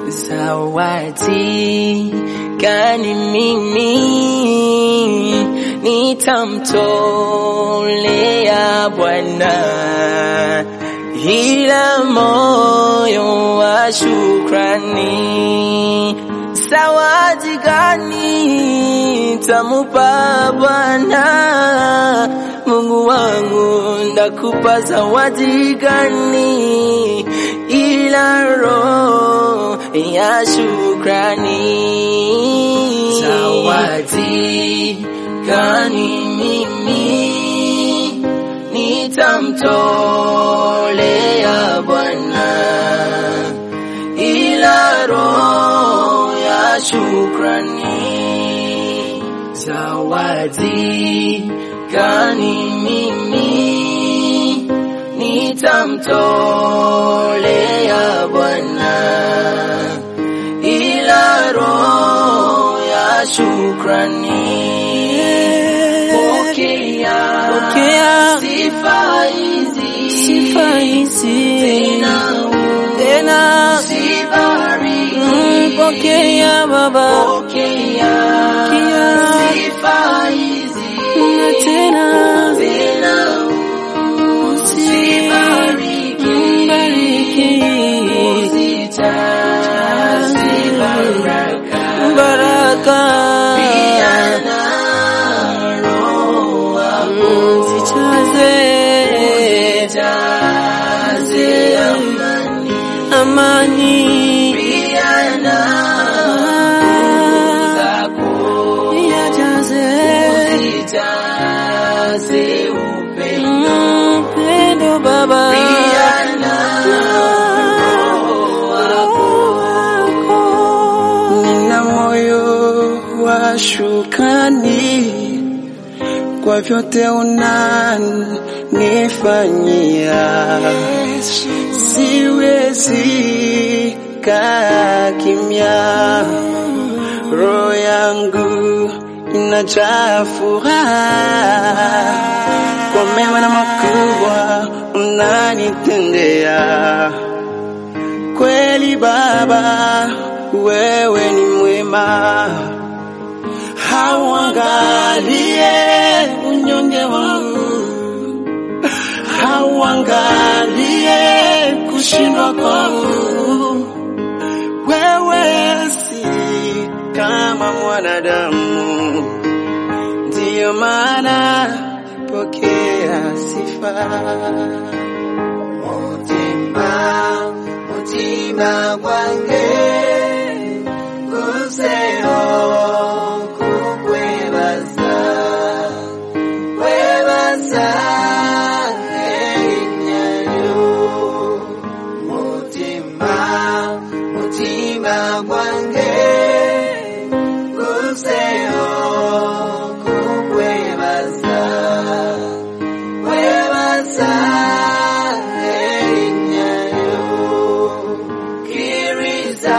zawadi gani mimi nitamtolea Bwana ila moyo wa shukrani. Zawadi gani tamupa Bwana Mungu wangu, ndakupa zawadi gani ila roho ya shukrani. Zawadi gani mimi nitamtolea Bwana ila roho ya shukrani. Zawadi gani mimi nitamtolea Bwana ila roho ya shukrani. Pokea, Pokea sifa hizi, sifa hizi tena tena, usibariki. mm, pokea Baba Pokea Pokea sifa hizi, na tena tena usibariki. bariki Uzijaze baraka, baraka pia na Roho wako. zijaze Uzijaze amani, amani pia na zako. yajaze Uzijaze upendo, upendo Baba pia na Roho wako. Nina moyo wa shukrani kwa vyote unanifanyia, siwezi kaa kimya, roho yangu inajaa furaha kwa mema na makubwa unanitendea. Kweli Baba, wewe ni mwema, hauangalie unyonge wangu, hauangalie kushindwa kwangu. Wewe si kama mwanadamu, ndiyo maana pokea sifa. Mutima, mutima gwange guseho kukwebaza kwebaza erinyayo mutima mutima gwange guseho kukwebaza kwebaza erinyayo kiriza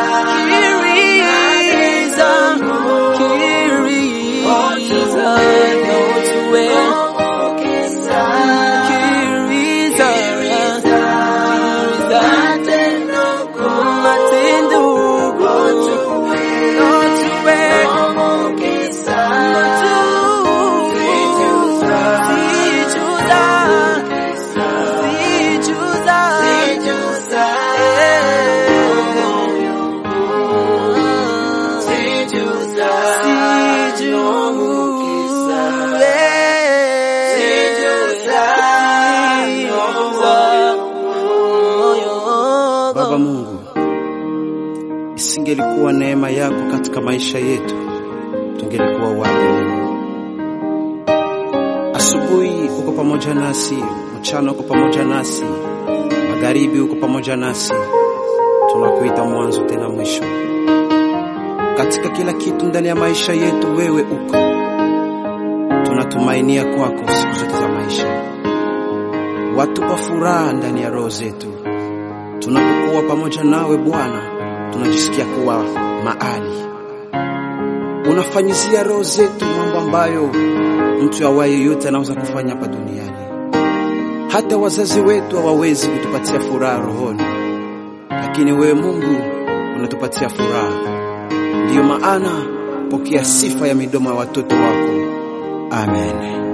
Kiriza, Kiriza, Notuwe, Kiriza, Kiriza, Matendo, Notuwe, Notuwe, Sijuza, Sijuza, Baba Mungu, isingelikuwa neema yako katika maisha yetu, tungelikuwa wapi leo? Asubuhi uko pamoja nasi, mchana uko pamoja nasi, magharibi uko pamoja nasi. Tunakuita mwanzo tena mwisho katika kila kitu ndani ya maisha yetu, wewe uko. Tunatumainia kwako siku zote za maisha, watupa furaha ndani ya roho zetu. Tunapokuwa pamoja nawe Bwana, tunajisikia kuwa mahali unafanyizia roho zetu mambo ambayo mtu awaye yote anaweza kufanya hapa duniani. Hata wazazi wetu hawawezi kutupatia furaha rohoni, lakini wewe Mungu unatupatia furaha. Ndiyo maana pokea sifa ya midomo ya watoto wako. Amen.